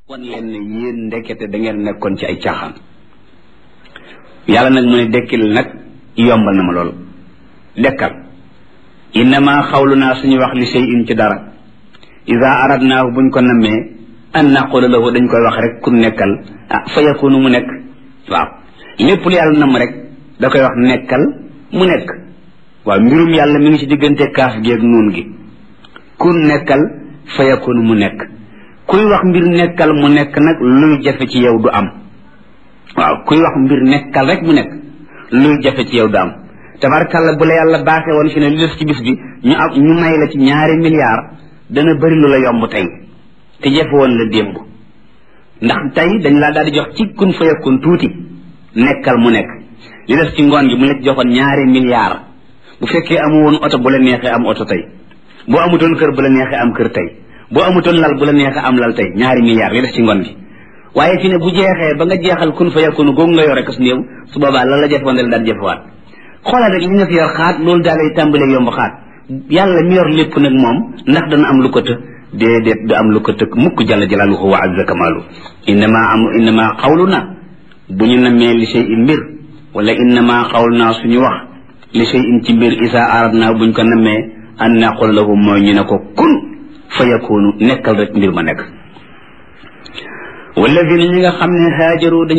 wan leen ne yéen ndekete da ngeen nekkoon ci ay caaxaan yàlla nag mu ne dekkil nag yombal na ma loolu dekkal innama xawlu naa suñu wax li shay in ci dara ida aradnaahu buñ ko nammee an naqula lahu dañ koy wax rek ku nekkal ah fa yakunu mu nekk waaw lépp lu yàlla namm rek da koy wax nekkal mu nekk waaw mbirum yàlla mi ngi ci diggante kaaf gi ak nuun gi ku nekkal fa yakunu mu nekk kuy wax mbir nekkal mu nekk nag luy jafe ci yow du am waaw kuy wax mbir nekkal rek mu nekk luy jafe ci yow du am tabarkàlla bu la yàlla baaxee woon fi ne li des ci bis bi ñu am ñu may la ci ñaari milliards dana bëri lu la yomb tey te jafe woon la démb ndax tey dañ laa daal di jox ci kun fa yakun tuuti nekkal mu nekk li des ci ngoon gi mu la ci joxoon ñaari milliards bu fekkee amu woon oto bu la neexee am oto tey boo amutoon kër bu la neexee am kër tey boo amutoon lal bu la neexee am lal tey ñaari milliards li des ci ngoon gi waaye fi ne bu jeexee ba nga jeexal kun fa yakunu googu nga yore ko su néew su boobaa lan la jëfoon dal daal jëfewaat xoolal rek li nga fi yor xaat loolu daal lay tàmbalee yomb xaat yàlla mi yor lépp nag moom ndax dana am lu ko të déedéet du am lu ko tëkk mukk jalla jalaaluhu wa azza kamaalu innama am innama xawlu na bu ñu namee li shay in mbir wala innama xawlu naa suñu wax li shay in ci mbir isa arad naa buñ ko namee an naqul lahu mooy ñu ne ko kun fa yakunu nekkal rek mbir ma nekk walladina ñi nga xam ne haajaru